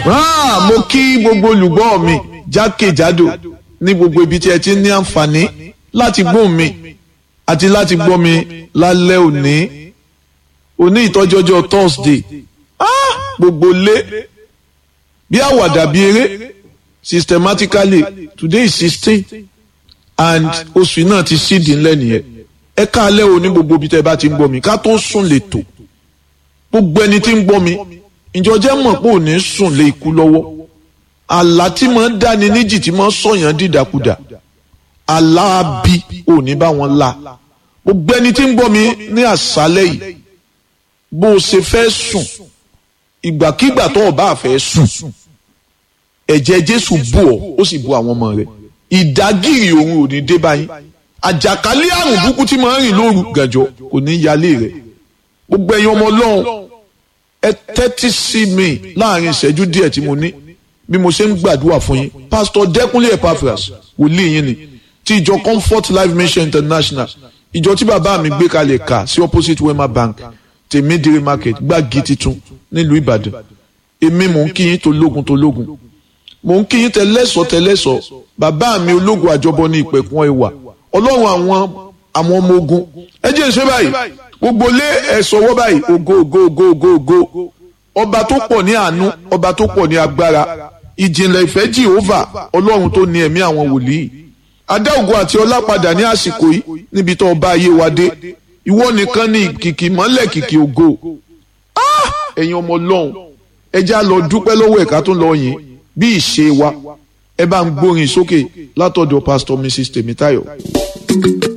Ah, mo kí gbogbo olùgbọ́ mi jákèjádò ní gbogbo ibi tí ẹ ti ní àǹfààní láti gbóhùn mi àti láti gbọ́ mi lálẹ́ òní òní ìtọ́jọ́jọ́ Thursday ah, gbogbo lé bí àwàdà bí eré systematically today is sixteen and oṣù náà ti sídìí ńlẹ̀ nìyẹn ẹ káalẹ́ o ní gbogbo ibi tẹ́ bá ti ń gbọ́ mi ká tó sùn lè tò gbogbo ẹni tí ń gbọ́ mi ìjọ jẹ́ mọ̀ pé ò ní sùn lé ikú lọ́wọ́ àlá tí máa ń dáni níjì tí máa ń sọ̀yàn dìdàkudà àlá bí ò ní bá wọn la gbogbo ẹni tí ń gbọ́ mi ní àṣálẹ́ yìí bó o ṣe fẹ́ sùn ìgbàkígbà tó o bá fẹ́ sùn ẹ̀jẹ̀ Jésù bù ọ́ ó sì bù àwọn ọmọ rẹ̀ ìdágìrì òun ò ní dé báyìí àjàkálẹ̀ àrùn burúkú tí máa ń rìn lóru gànjọ́ kò ní yálé rẹ̀ gbogbo ẹ̀yin ọmọ Ọlọ́run ẹ tẹ́tí sí mi láàrin ìṣẹ́jú díẹ̀ tí mo ní bí mo ṣe ń gbàdúrà fún yín pásítọ̀ Dẹ́kúnlé Epaphras wòlíì yín ni ti ìjọ Comfort Life Mission International ìjọ tí bàbá mi gbé kalẹ̀ kà sí opposite Wema Bank tèmídìrí market gbági titun nílùú Ìbàdàn èmi mò ń kí yín tológun tológun mò ń kí yín tẹlẹ́sọ̀ tẹlẹ́sọ̀ bàbá mi ológun àjọbọ ní ìpẹ̀kun ẹwà ọlọ́run àwọn àwọn ọmọ ogun ẹ jẹ́ ìṣe báyìí gbogbo lé ẹ̀sọ́ wọ́ báyìí ògo ògo ògo ògo ògo ọba tó pọ̀ ní àánú ọba tó pọ̀ ní agbára ìjìnlẹ̀ ìfẹ́ Jèhófà ọlọ́run tó ní ẹ̀mí àwọn wòlíì adá ògo àti ọlá padà ní àsìkò yìí níbi tó ọba ayé wa dé ìwọ nìkan ní kìkì mọ́lẹ̀ kìkì ògo ẹ̀yin ọmọ ọlọ́run ẹ já lọ dúpẹ́ lọ́wọ́ ẹ̀ka tó ń lọ yìn bí ìṣe wa ẹ bá ń gbórin sókè látọ̀dọ̀ pásítọ̀ Mrs Tèmítáyọ̀.